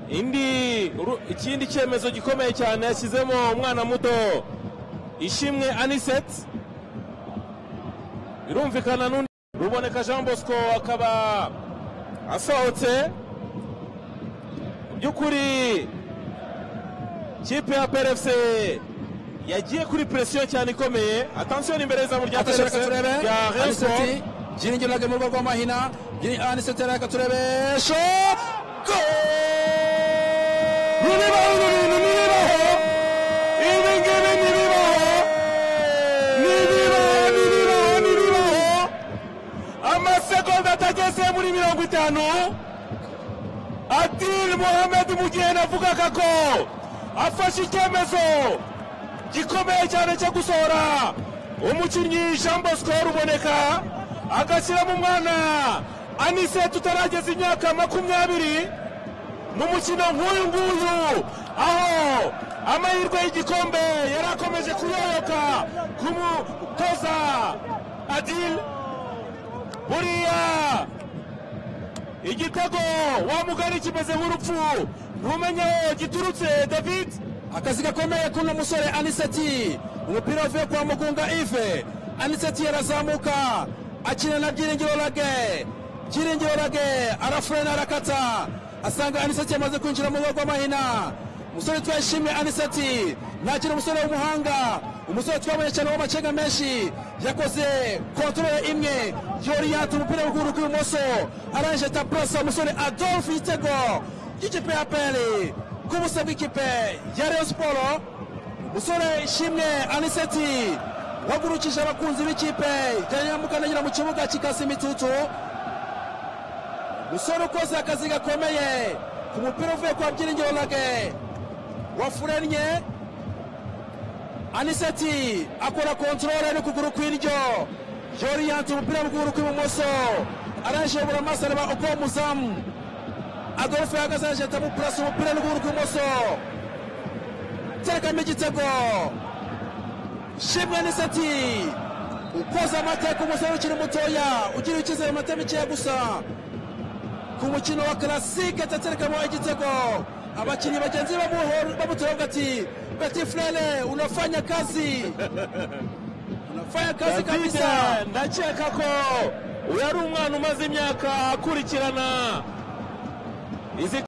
indi ru- ikindi cyemezo gikomeye cyane yashyizemo umwana muto ishimwe aniseti birumvikana n'undi ruboneka jean bosco akaba asohotse mu by'ukuri kipe ya PRFC yagiye kuri presiyo cyane ikomeye atansiyo ni imbere y'izamu rya Atasha PRFC reka turebe rya Rayon Sport. aniseti byiringiro ntabwo mu rugo rw'amahina aniseti reka turebe sho Ruribaho uru bintu ni ibibaho ibi ngibi ni ibibaho ni ibibaho ni ibibaho ni ibibaho amasegonda atageze muri mirongo itanu adil muhammed mu gihe navugaga ko afashe icyemezo gikomeye cyane cyo gusohora umukinnyi jean bosco ruboneka agashyiramo umwana anisete utarageza imyaka makumyabiri mu mukino nk'uyu nguyu aho amahirwe y'igikombe yari akomeje kuyoyoka kumutoza adil buriya igitego wa mugari kimeze nk'urupfu ntumenya aho giturutse david akazi gakomeye k'uno musore aniseti umupira wavuye kwa mugunga ive aniseti yarazamuka akina na byiringiro rage byiringiro rage arafurena arakata asanga aniseti yamaze kwinjira mu rugo rw'amahina umusore twashimye aniseti nakira umusore w'umuhanga umusore twabonye cyane w'amacenga menshi yakoze kontorore imwe yoriyata umupira w'ukuguru kw'ibumoso arangije tapurosa umusore adolphe igitego cy'ikipe ya peri k'ubusa bw'ikipe ya Rayon Sport umusore ishimwe aniseti wagurukije abakunzi b'ikipe ya nyamukandagera mu kibuga kikasa imitutu umusore ukoze akazi gakomeye ku mupira uvuye kwa byiringiro rage wafurennye aniseti akora kontorore n'ukuguru kw'indyo yoriyanta umupira w'ukuguru kw'ibumoso arangije abura amaso areba uko umuzamu Adolphe ahagaze arajeta mu purasi umupira n'ukuguru kw'imoso terekamo igitego shimwe n'iseti ukoze amateka umusore ukiri mutoya ugira icyizere mu matema ikeya gusa ku mukino wa karasike ataterekamo igitego abakinnyi bagenzi be bamuho- bamutoye bavuga ati beti frere unafanya kazi unafanya kazi david kabisa ndakeka ko uyu ari umwana umaze imyaka akurikirana izi